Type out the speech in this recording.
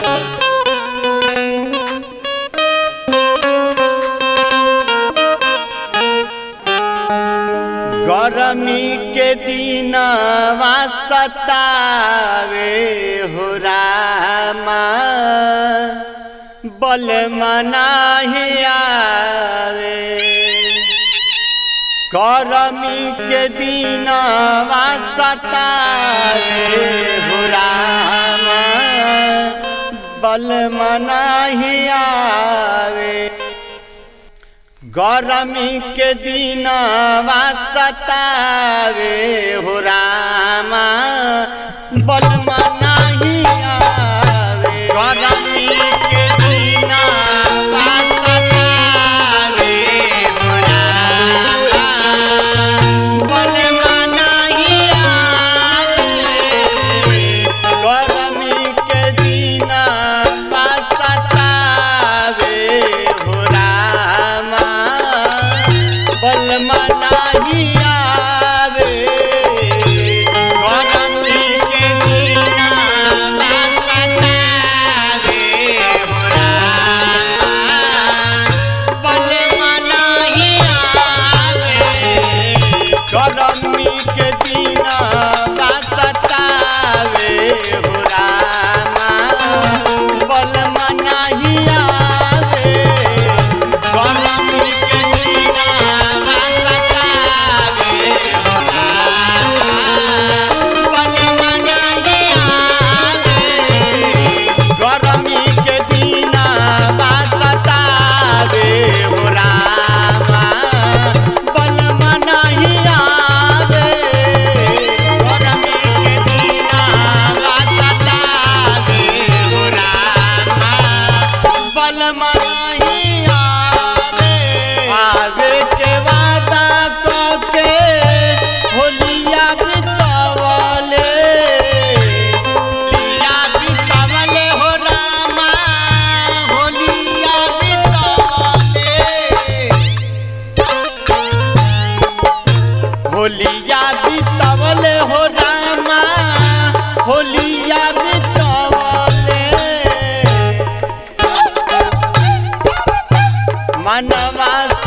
गरमी के दिन सतावे हो रामा बल मनाही आवे गरमी के दिन सतावे हो रामा बल मनाही आवे गरमी के दिन सतावे हो रामा बलमा नहीं आवे गरमी के दिन सतावे हो रामा बलमा नहीं आवे गरमी के दिन सतावे हो रामा बलमा नाही आवे गरमी के दिन सतावे हो रामा बलमा नाही आवे गरमी के दिन सतावे हो रामा बलमा नाही आवे गरमी के दिन सतावे हो रामा बलमा नाही आवे गरमी के दिन सतावे हो रामा बलमा नाही आवे गरमी के दिन सतावे हो रामा बलमा नाही आवे आवे के वादा कके होलिया बितवले होलिया बितवले हो रामा होलिया बितवले होलिया बितवले हो रामा होलिया बितवले मनवा